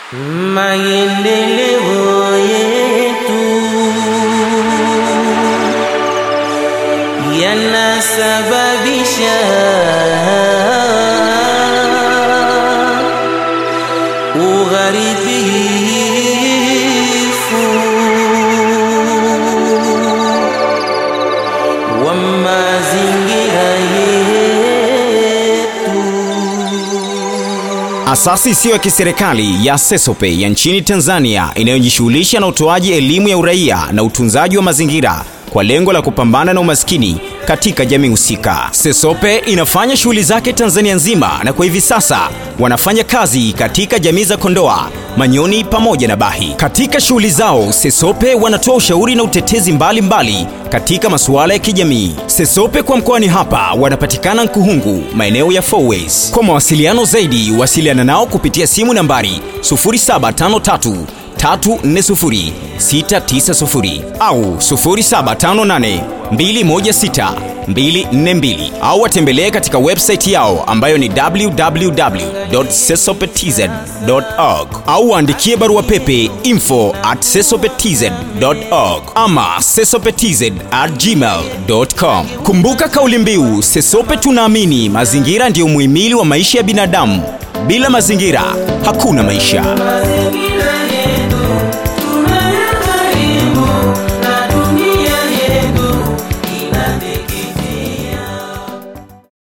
maendeleo yetu yanasababisha ugharibifu wa mazingira yetu. Asasi isiyo ya kiserikali ya Sesope ya nchini Tanzania inayojishughulisha na utoaji elimu ya uraia na utunzaji wa mazingira kwa lengo la kupambana na umaskini katika jamii husika. Sesope inafanya shughuli zake Tanzania nzima na kwa hivi sasa wanafanya kazi katika jamii za Kondoa, Manyoni pamoja na Bahi. Katika shughuli zao, Sesope wanatoa ushauri na utetezi mbalimbali mbali katika masuala ya kijamii. Sesope kwa mkoani hapa wanapatikana Nkuhungu, maeneo ya Fourways. Kwa mawasiliano zaidi, wasiliana nao kupitia simu nambari 0753 340 690 au 0758 216 242 au watembelee katika website yao ambayo ni www.sesopetz.org au waandikie barua pepe info at sesopetz.org ama sesopetz at gmail.com. Kumbuka kauli mbiu Sesope tunaamini mazingira ndiyo muhimili wa maisha ya binadamu. Bila mazingira hakuna maisha. Mazingira